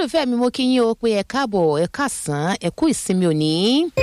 olólùfẹ́ mi mo kí yín o pé ẹ káàbọ̀ ẹ káàsán ẹ kú ìsinmi òní.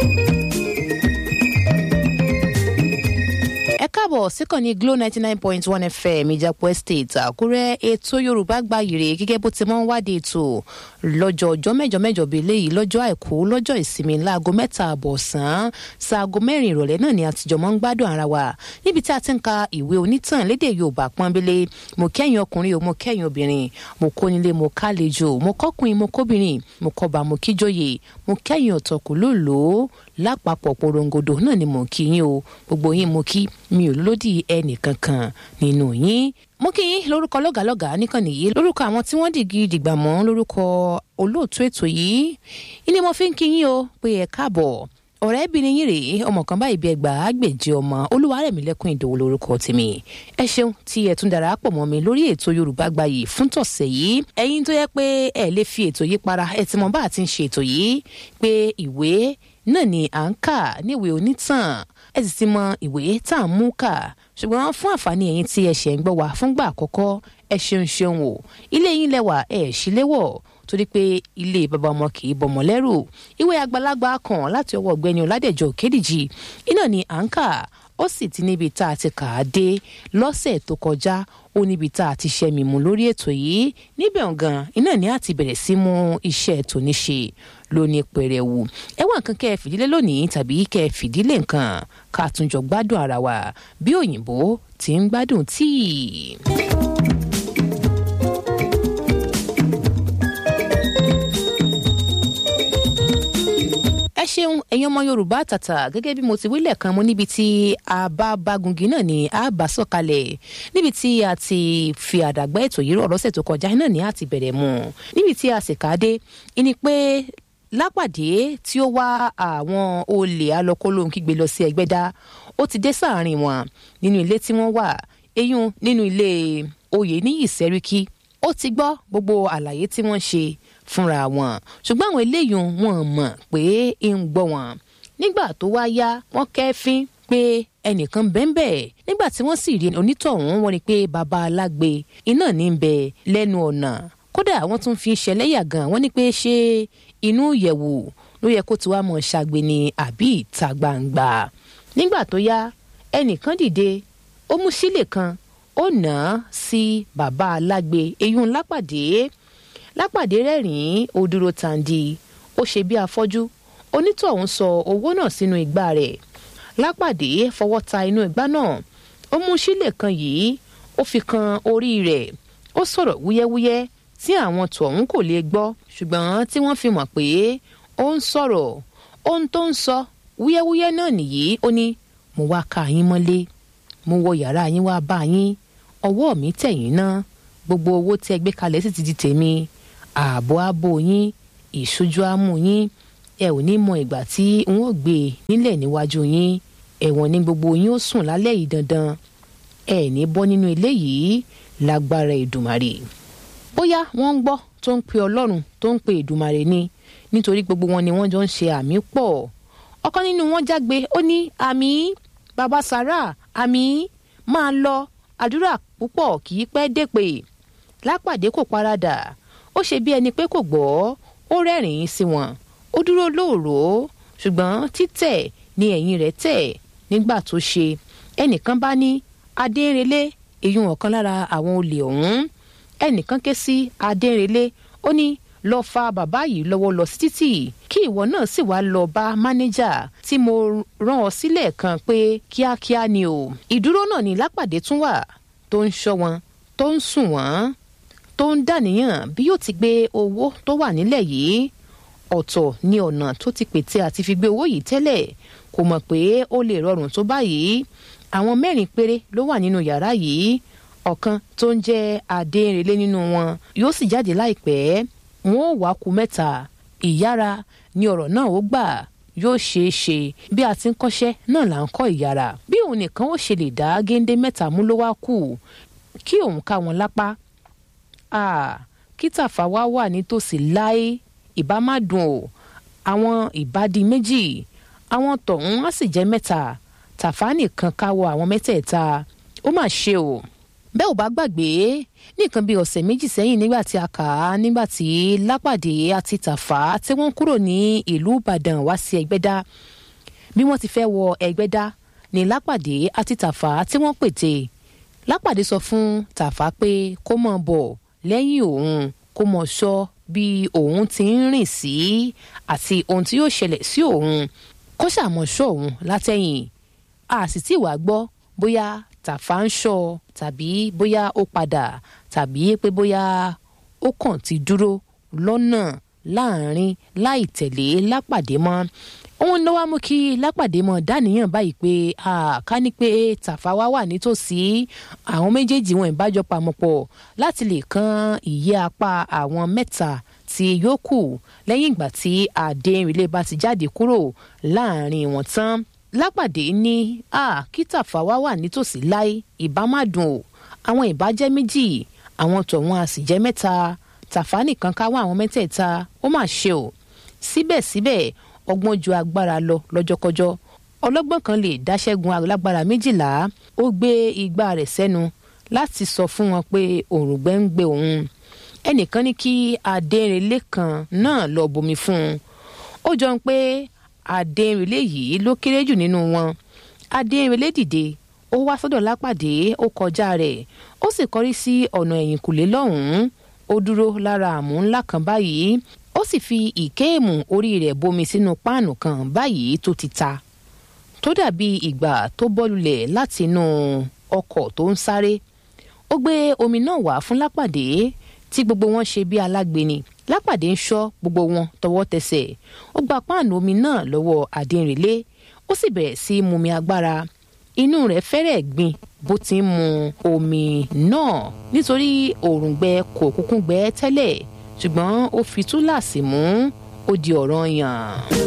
ẹ káàbọ̀ síkànnì glo ninety nine point one fm ìjàpọ̀ estate àkúrẹ́ ètò yorùbá gbayì rè gẹ́gẹ́ bó ti máa ń wádìí ètò lọ́jọ́ ọjọ́ mẹ́jọ mẹ́jọ bíi eléyìí lọ́jọ́ àìkú lọ́jọ́ ìsinmi láago mẹ́ta àbọ̀ ọ̀sán ṣaago mẹ́rin ìrọ̀lẹ́ náà ni àtijọ́ máa ń gbádùn ara wa níbi tí a ti ń ka ìwé onítàn lédè yorùbá pọ́nbélé mo kẹ́yìn ọkùnrin o mo kẹ́yìn obìnrin mo kónílé mo kálejò mo kọ́kùnrin mo kóbìnrin mo kọba mo kíjòyè mo kẹ́yìn ọ̀tọ̀kù lóòlòó lápapọ̀ porongodo náà ni mo kí yín o gbogbo yín mo kí mi ò lódì ẹnì kankan nínú yín mo kí yín lórúkọ lọ́gàlọ́gà níkànnì yìí lórúkọ àwọn tí wọ́n dìgì dìgbà mọ́ lórúkọ olóòtú ètò yìí ilé mo fi ń kí yín o pé ẹ káàbọ̀ ọ̀rẹ́bìnrin yín rèé ọmọ kan báyìí bí ẹgbàá àgbèjì ọmọ olúwarẹ̀mílẹ́kùn ìdòwò lórúkọ tèmi ẹ ṣeun tí ẹ tún darapọ̀ mọ́ mi lórí ètò yorùbá gbayì fún tọ̀sẹ̀ yìí ẹ̀yin tó yẹ pé ẹ lè fi ètò yìí para ẹ ti mọ bá a ti ń ṣe ètò yìí pé ìwé náà ni à ń kà níwèé onítàn ẹ sì ti mọ ìwé tá à ń mú kà ṣùgbọ́n fún àǹfààní ẹ̀yin tí ẹ ṣẹ̀ ń gbọ́ wá fúngbà àkọ́kọ́ ẹ ṣeun ṣeun o ilé yín lẹ́wà ẹ̀ ṣíléwọ̀ torí pé ilé bàbá ọmọ kì í bọmọ lẹ́rù ìwé àgbàlagbà kan láti ọwọ́ ọ̀gbẹ́ni ọ̀làdẹ̀jọ kédìjì iná ni à ń kà ó sì ti níbi tá a ti kà á dé lọ́sẹ̀ tó kọjá ó níbi tá a ti ṣẹ́ mímú lórí ètò yìí níbẹ̀ ọ̀gàn iná ni a ti bẹ̀rẹ̀ sí mú iṣẹ́ tòní ṣe lóní pẹrẹwu ẹ wá nǹkan kẹ́ ẹ fìdílé lónìí tàbí kẹ́ ẹ fìdílé nǹkan ká tún jọ gbádùn ara wa bí òyìnbó ti ń gbádùn tíì. ẹ ṣeun ẹ̀yin ọmọ yorùbá tàtà gẹ́gẹ́ bí mo ti wílẹ̀ kan mo níbi tí a bá bágungi náà ni a bá sọ̀kalẹ̀ níbi tí a ti fi àdàgbà ètò yìí rọ̀ lọ́sẹ̀ tó kọjá náà ni a ti bẹ̀rẹ̀ mu níbi tí a sì ká dé ìní pé lápàdé tí ó wá àwọn olè alọ́kólóhùn kígbe lọ sí ẹgbẹ́dá ó ti dé sáàrin wọn nínú ilé tí wọ́n wà eyín nínú ilé oyè ní ìsẹ́ríkí ó ti gbọ́ gbogbo àlàyé tí wọ́n ṣe fúnra wọn ṣùgbọ́n àwọn eléyìí wọn mọ̀ pé ń gbọ́ wọn nígbà tó wá yá wọ́n kẹ́fín pé ẹnìkan bẹ́ńbẹ́ nígbà tí wọ́n sì rí onítọ̀hún wọ́n rí pé baba alágbe iná ní ń bẹ lẹ́nu ọ̀nà kódà wọ́n tún fi ṣẹlẹ́yà gan wọ́n ní pé ṣé inú ìyẹ̀wò ló yẹ kó ti wá mọ̀ ṣàgbé ni àbí ìta gbangba nígbà tó yá ẹnìkan dìde ó mú sílè kan ó nà á sí baba alágbe eyín lápàdé lápàdé rẹ́rìn-ín ó dúró tàǹdì ó ṣe bí afọ́jú onítọ̀hún sọ owó náà sínú igbá rẹ̀ lápàdé fọwọ́ ta inú igbá náà ó mú sílè kan yìí ó fi kan orí rẹ̀ ó sọ̀rọ̀ wúyẹ́wúyẹ́ tí àwọn tọ̀hún kò lè gbọ́ ṣùgbọ́n tí wọ́n fi mọ̀ pé ó ń sọ̀rọ̀ ohun tó ń sọ wúyẹ́wúyẹ́ náà nìyí ó ní mo wá ka yín mọ́lé mo wọ yàrá yín wá bá yín ọwọ́ mi tẹ̀yìn ná gbogbo owó tí ẹ gbé kalẹ̀ sì ti di tèmi ààbò ààbò yín ìṣojú àmú yín ẹ ò ní mọ ìgbà tí n ó gbé e nílẹ̀ níwájú yín ẹ̀wọ̀n ní gbogbo yín ó sùn lálẹ́ yìí dandan ẹ ní bọ́ nínú ilé yìí lágbára ìdùmarè bóyá wọ́n ń gbọ́ tó ń pe ọlọ́run tó ń pe ìdùmarè ni nítorí gbogbo wọn ni wọ́n jọ ń ṣe àmì pọ̀ ọ̀kan nínú wọn jágbe ó ní àmì bàbá sàrà àmì máa lọ àdúrà púpọ̀ kì í pẹ́ dépè lápàdé kò paradà ó ṣe bí ẹni pé kò gbọ́ ó rẹ́rìn-ín sí wọn ó dúró lóòró ṣùgbọ́n títẹ̀ ni ẹ̀yìn rẹ̀ tẹ̀ nígbà tó ṣe ẹnìkan bá ní adérelé èyí ọ̀kan lára àwọn olè ọ̀hún ẹnìkan ké sí adérelé ó ní lọ fa bàbá yìí lọ́wọ́ lọ sí títì kí ìwọ náà sì wá lọ bá mánéjà tí mo rán ọ sílẹ̀ kan pé kíákíá ni o ìdúró náà ní lápàdé tún wà tó ń ṣọ́ wọn tó ń sùn wọ́n tó ń dàníyàn bí yóò ti gbé owó tó wà nílẹ̀ yìí ọ̀tọ̀ ní ọ̀nà tó ti pète àti fi gbé owó yìí tẹ́lẹ̀ kò mọ̀ pé ó lè rọrùn tó báyìí àwọn mẹ́rin péré ló wà nínú yàrá yìí ọ̀kan tó ń jẹ́ adéǹrelé nínú wọn yóò sì jáde láìpẹ́ wọn ò wá ku mẹ́ta ìyára ni ọ̀rọ̀ náà ó gbà yóò ṣeé ṣe bí a ti ń kọ́ṣẹ́ náà là ń kọ́ ìyára bí òun nìkan ó ṣe lè dá géńdé mẹ́ta mú ló wá kù kí òun ká wọn lápá kí tàfà wá wà nítòsí láé ìbá má dùn o àwọn ìbádí méjì àwọn tọ̀hún á sì jẹ́ mẹ́ta tàfà nìkan káwọ́ àwọn mẹ́tẹ̀ẹ̀ta ó mà ṣe o bẹ́ẹ̀ ò bá gbàgbé nìkan bíi ọ̀sẹ̀ méjì sẹ́yìn nígbà tí a kà á nígbà tí lápàdé àti tàfà tí wọ́n kúrò ní ìlú ìbàdàn wá sí ẹgbẹ́dá bí wọ́n ti fẹ́ wọ ẹgbẹ́dá ní lápàdé àti tàfà tí wọ́n pète lápàdé sọ fún tàfà pé kó mọ̀ bọ̀ lẹ́yìn òun kó mọ̀ sọ bí òun ti ń rìn sí àti ohun tí yóò ṣẹlẹ̀ sí òun kó ṣàmọ̀ṣọ́ òun látẹ̀yìn a sì tí wàá gbọ́ bóyá tàfà ń ṣọ́ tàbí bóyá ó padà tàbí pé bóyá ó kàn ti dúró lọ́nà láàrin láì tẹ̀lé lápàdé mọ́ òun ló wá mú kí lápàdé mọ dáníyàn báyìí pé ká ní pé tàfà wá wà nítòsí àwọn méjèèjì wọn ìbájọ pamọ́ pọ̀ láti lè kan ìyẹ́ apá àwọn mẹ́ta tí yóò kù lẹ́yìn ìgbà tí àdéhìnrìnlé bá ti jáde kúrò láàrin wọn tán lápàdé ní kí tàfà wá wà nítòsí láì ìbá má dùn o àwọn ìbá jẹ́ méjì àwọn tọ̀wọ́n a sì jẹ́ mẹ́ta tàfà nìkan ká wá àwọn mẹ́tẹ̀ẹ̀ta ó mà ṣe o síbẹ̀síbẹ̀ ọgbọ́n ju agbára lọ lọ́jọ́kọjọ́ ọlọ́gbọ́n kan lè dáṣẹ́gun alágbára méjìlá ó gbé igbá rẹ̀ sẹ́nu láti sọ fún wọn pé òrùngbẹ́ ń gbé òun ẹnìkan ní kí adẹ́rìnlé kan náà lọ bomi fún un ó jọ ń pé adẹ́rìnlé yìí ló kéré jù nínú wọn adẹ́rìnlé dìde ó wá sọ́dọ̀ lápàdé ó kọjá rẹ̀ ó sì kọrí sí ọ̀nà ẹ̀yìnkùlé lọ́hùn-ún ó dúró lára àmú ńlá kan báyìí ó sì fi ìkéèmù orí rẹ̀ bomi sínú páànù kan báyìí tó ti ta tó dàbí ìgbà tó bọ́lulẹ̀ láti inú ọkọ̀ tó ń sáré ó gbé omi náà wá fún lápàdé tí gbogbo wọn ṣe bí alágbèéni lápàdé ń ṣọ́ gbogbo wọn tọwọ́ tẹsẹ̀ ó gba páànù omi náà lọ́wọ́ àdínrìnlé ó sì bẹ̀rẹ̀ sí í mumi agbára inú rẹ̀ fẹ́rẹ̀ gbin bó ti ń mu omi náà nítorí òòrùngbẹ kò kúkú gbẹ tẹ́lẹ̀ ṣùgbọ́n ó fi túláàsì mú ó di ọ̀rọ̀ yàn.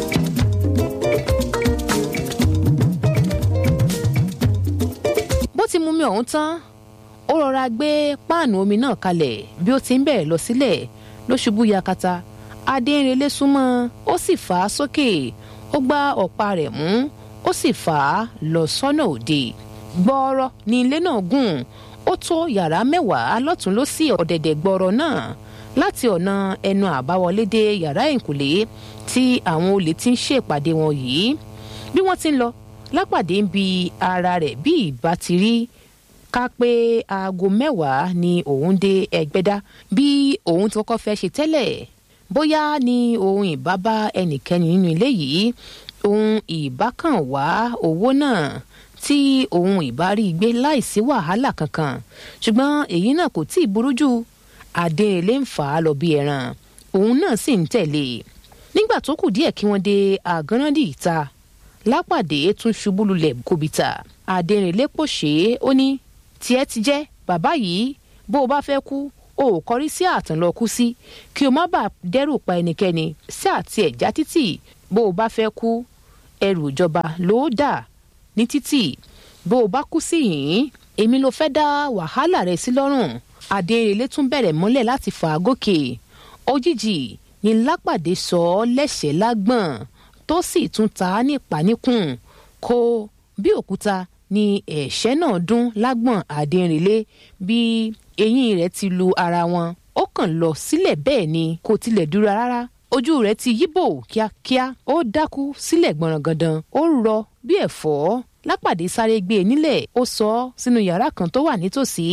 bó ti mú mi ọ̀hún tán ó rọra gbé páànù omi náà kalẹ̀ bí ó ti ń bẹ̀rẹ̀ lọ sílẹ̀ ló ṣubú yakata adéǹrelé súnmọ́ ó sì fà á sókè ó gbá ọ̀pá rẹ̀ mú ó sì fà á lọ sọ́nà òde gbọ́ọ́rọ́ ní ilé náà gùn ó tó yàrá mẹ́wàá lọ́tún lọ́sì ọ̀dẹ̀dẹ̀ gbọ́ọ́rọ́ náà láti ọ̀nà ẹnu àbáwọlé dé yàrá ìkùlé tí àwọn olè ti ń ṣèpàdé wọn yìí bí wọ́n ti ń lọ lápàdé ń bi ara rẹ̀ bí ìbá ti rí ká pé aago mẹ́wàá ni òun dé ẹgbẹ́dá bí òun ti kọ́kọ́ fẹ́ ṣe tẹ́lẹ̀ bóyá ni òun ìbá bá ẹnìkẹ́ni nínú ilé yìí òun ìbá kàn wá owó náà tí òun ìbá rí gbé láìsí wàhálà kankan ṣùgbọ́n èyí náà kò tí ì burú jù adéèlé ń fà á lọ bí ẹran òun náà sì ń tẹ̀lé nígbà tó kù díẹ̀ kí wọ́n dé àgánrádì ìta lápàdé tún ṣubú lulẹ̀ kòbìtà adéèlé pòṣé ó ní tiẹ̀ ti jẹ́ bàbá yìí bó o bá fẹ́ kú o ò kọrí sí àtàn lọ kú sí kí o má bàa dẹ́rù pa ẹnikẹ́ni sí àti ẹ̀já títì bó o bá fẹ́ kú ẹrù ìjọba ló dà ní títì bó o bá kú sí yìnyín èmi ló fẹ́ dá wàhálà rẹ sí lọ́rùn adéèrèlé tún bẹ̀rẹ̀ mọ́lẹ̀ láti fà á gòkè òjijì ni lápàdé sọ ọ́ lẹ́sẹ̀ lágbọ̀n tó sì tún ta á ní ìpáníkùn kó bí òkúta ni ẹ̀ṣẹ́ náà dún lágbọ̀n adéèrèlé bí eyín rẹ̀ ti lu ara wọn ó kàn lọ sílẹ̀ bẹ́ẹ̀ ni kò tilẹ̀ dúró rárá ojú rẹ̀ ti yíbò kíákíá ó dákú sílẹ̀ gbọ̀nrangandan ó rọ bí ẹ̀fọ́ lápàdé sáré gbé e nílẹ̀ ó sọ ọ́ sínú yàrá kan tó wà nítòsí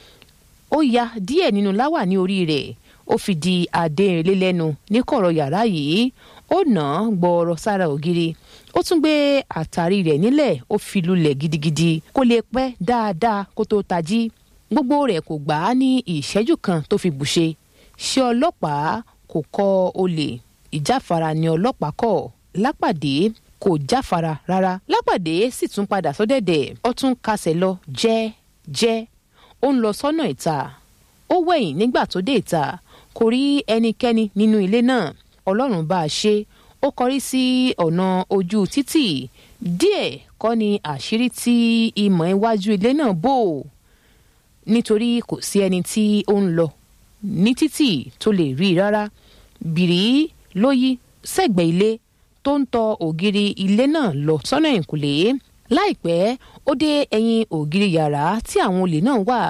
ó ya díẹ̀ nínú láwà ní orí rẹ̀ ó fi di adéǹrelé lẹ́nu ní kọ̀rọ̀ yàrá yìí ó nà án gbọ́ọ̀rọ̀ sára ògiri ó tún gbé àtàrí rẹ̀ nílẹ̀ ó fi lulẹ̀ gidigidi kó lè pẹ́ dáadáa kó tó tají gbogbo rẹ̀ kò gbà á ní ìṣẹ́jú kan tó fi bùṣe ṣé ọlọ́pàá kò kọ olè ìjáfara ni ọlọ́pàá kọ̀ lápàdé kò jáfara rárá lápàdé sì tún padà sọ́dẹ̀dẹ̀ ó tún kasẹ̀ lọ jẹ́ jẹ́ ó ń lọ sọ́nà ìta ó wẹ̀yìn nígbà tó dé ìta kò rí ẹnikẹ́ni nínú ilé náà ọlọ́run bá a ṣe ó kọrí sí ọ̀nà ojú títì díẹ̀ kọ́ ni àṣírí tí ìmọ̀ iwájú ilé náà bò nítorí kò sí ẹni tí ó ń lọ ní títì tó lè rí rárá bìrì ló yí sẹ́gbẹ̀ẹ́ ilé tó ń tọ ògiri ilé náà lọ sọ́nà ìkùlé láìpẹ́ ó dé ẹ̀yìn ògiri yàrá tí àwọn olè náà wà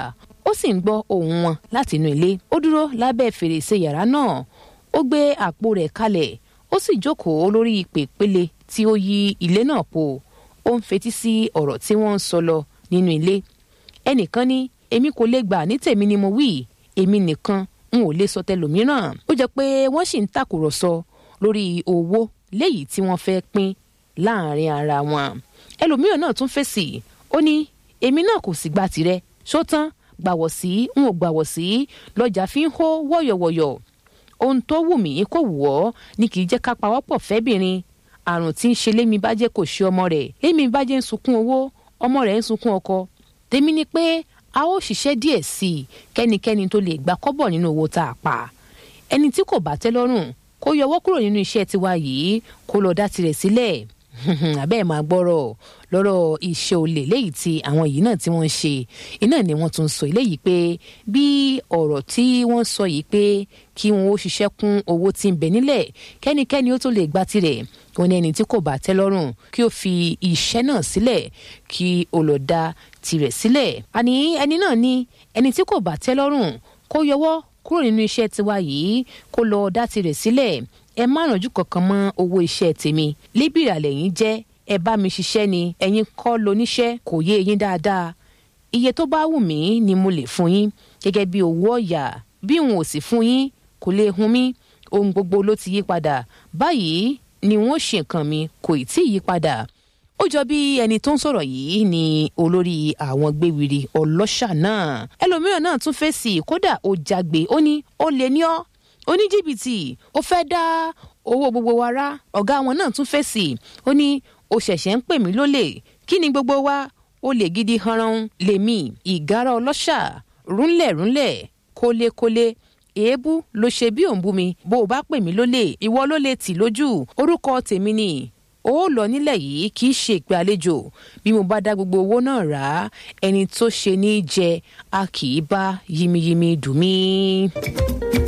ó sì ń gbọ́ ohùn wọn láti inú ilé ó dúró lábẹ́ fèrèsé yàrá náà ó gbé àpò rẹ̀ kalẹ̀ ó sì jókòó lórí pèpele tí ó yí ilé náà po ó ń fetí sí ọ̀rọ̀ tí wọ́n ń sọ lọ nínú ilé ẹnìkan ní èmi kò lè gbà ní tèmi ni mo wí èmi nìkan n ò lè sọ tẹlòmíràn ó jẹ́ pé wọ́n sì ń tàkùrọ̀sọ lórí owó léyìí tí wọ́n fẹ́ pín láàrin ara wọn ẹlòmíràn náà tún fèsì ó ní èmi náà kò sì gba tirẹ̀ ṣó tán gbàwọ̀ sí n ò gbàwọ̀ sí lọ́jà fi ń hó wọ̀yọ̀wọ̀yọ̀ ohun tó wù mí kò wù ọ́ ni kì í jẹ́ ká pawọ́pọ̀ fẹ́bìnrin àrùn tí ń ṣe lémi bàjẹ́ kò ṣe ọmọ rẹ̀ lémi bàjẹ́ ń sunkún owó ọmọ rẹ̀ ń sunkún ọkọ tèmi ni pé a ó ṣiṣẹ́ díẹ̀ sí i kẹ́nikẹ́ni tó lè gba kọ́bọ̀ nínú owó tá a pa ẹni tí kò bá tẹ́ lọ́rùn kó yọwọ́ kúrò nínú iṣẹ́ tiwa yìí kó lọ dá tirẹ̀ sílẹ̀ abẹ́ ẹ̀ máa gbọ́rọ̀ lọ́rọ̀ iṣẹ́ olè léyìí tí àwọn yìí náà tí wọ́n ń ṣe iná ni wọ́n tún sọ eléyìí pé bí ọ̀rọ̀ tí wọ́n sọ yìí pé kí wọn ó ṣiṣẹ́ kún owó tí ń bẹ nílẹ̀ kẹ́nikẹ́ni ó tó lè gba tirẹ̀ wọn ní ẹni tí kò bá tẹ́ lọ́rùn kí ó fi iṣẹ́ náà sílẹ̀ kí ó lọ dá tirẹ̀ sílẹ̀ àní ẹni náà ní ẹni tí kò bá tẹ́ lọ́rùn kó yọwọ́ kúrò nínú iṣẹ́ tiwa yìí kó lọ dá tirẹ̀ sílẹ̀ ẹ má rànjú kankan mọ́ owó iṣẹ́ tèmi líbìrà lẹ́yìn jẹ́ ẹ bá mi ṣiṣẹ́ ni ẹ̀yin kọ́ loníṣẹ́ kò yé eyín dáadáa iye tó bá wù mí ni mo lè fún yín gẹ́gẹ́ bí owó ọ̀yà bí n ò sì fún yín kò lè hun mí ohun gbogbo ló ti yí padà báyìí ni n ó ṣe nǹkan mi kò ì tí ì yí padà ó jọ bí ẹni tó ń sọ̀rọ̀ yìí ni olórí àwọn gbéwìrì ọlọ́ṣà náà ẹlòmíràn náà tún fèsì kódà ó jágbe ó ní ó lè ní ọ́ oníjìbìtì ó fẹ́ dá owó gbogbo wa rá ọ̀gá wọn náà tún fèsì ó ní ó ṣẹ̀ṣẹ̀ ń pè mí lólè kí ni gbogbo wa ó lè gidi hanran lèmi ìgárá ọlọ́ṣà rúnlẹ̀ rúnlẹ̀ kólékólé èébú ló ṣe bí òun bú mi bó o bá pè mí lólè ìwọ ló lè tì lójú orúkọ tèmi ni ó lọ nílẹ̀ yìí kì í ṣe ìpè àlejò bí mo bá dá gbogbo owó náà rà á ẹni tó ṣe ní jẹ a kì í bá yimiyimi dùn mí.